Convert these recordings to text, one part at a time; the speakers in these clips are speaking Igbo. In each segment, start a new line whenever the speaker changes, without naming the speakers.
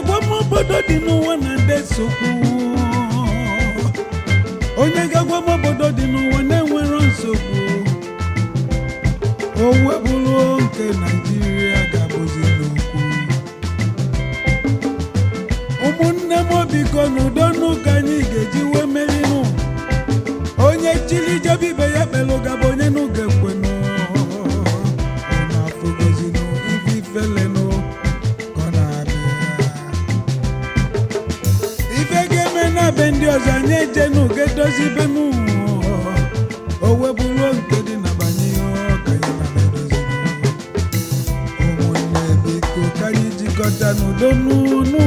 agwamobodo dị n'ụwa na-ede nsogbu onye ga-agwamobodo dị n'ụwa na-enwero nsogbu o webụrụ nke naijiria ga-abụzi n'okwu ụmụnne m biko n'udo n'ụka anyị ga-eji wee merinụ onye chili jebe ibe ya kpelụ gaba onye n'ụga ekwenụ na-afụgozinụ ife ifelenụ ka ọ na-abịa ife ga-eme na be ndị ọzọ anyị ejenu ga-edozi be m o webụrụ nke dị na banye ọka anyị na-edozi ụmụnne biko ka anyị jikọta n'udo n'ụnụ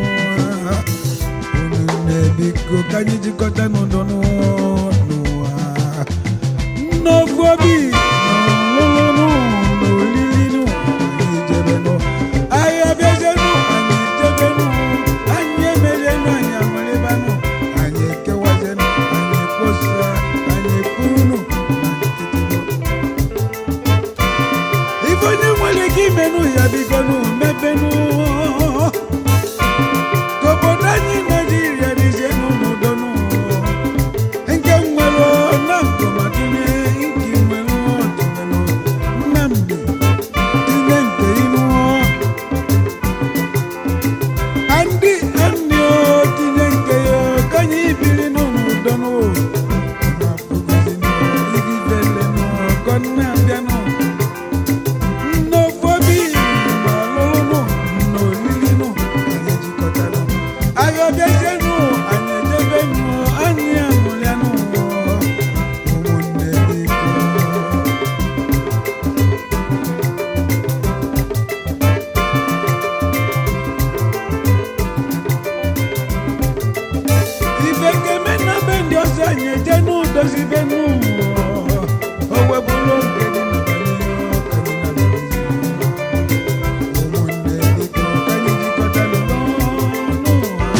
ụmụnne biko ka anyị jikọta n'udo n'ụwa n'ofu obi n'ọlụlụnụ n'olilinu anyị jebenụ anyị abịazenụ anyị jebenụ anyị emerienụ anyị amalibanụ anyị ekewazenụ anyị ekposa anyị ekwurunụ ife onye nwere ike imenụ ya bigonụ mebenụ ka obodo anyị naijiria dịzienụ n'udonụ nke nwere na nkọmatinye nke nwere ọtụmenụ nnamdị tinye nke inu ndị ndị o tinye nke ya ka anyị biri n'udonụ na-abịanụ nnofobi n'ọlụlụnụ n'olilinụ anyị jikọtara anyị ọbịazienụ anyị ejebenụ anyị amụrịanụ ụmụnne biko ife ga-eme na be ndị ọzọ anyị eje n'udozi be nụ o webụrụ oge dị na banye ọka dị na bezi ụmụnne biko ka anyị jikọta n'ọnụ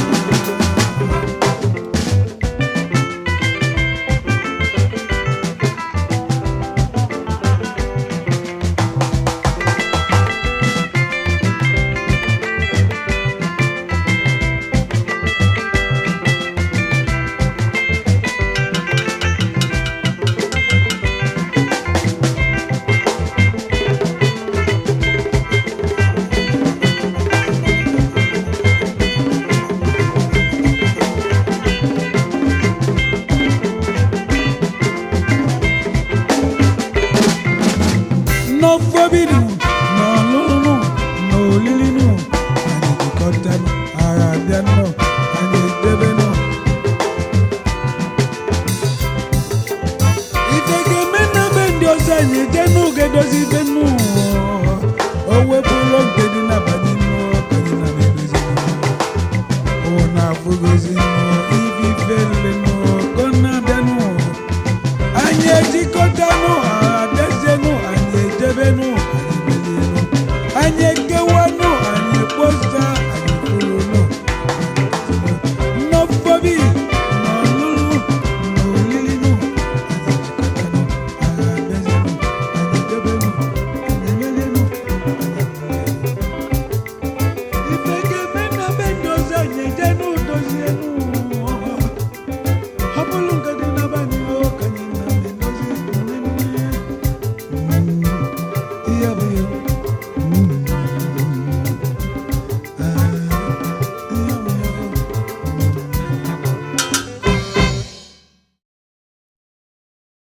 n'ofobinu n'ọlụlụnụ n'olilinu anyị jikọtanụ agha abịanụ anyị edebenụ ife ga-eme na be ndị ọzọ anyị eje n'oge dozi ibe nụ o wepụrụ oge dị n'abalị nụ ka anyị na-edozi ọ na-afụgozi nụ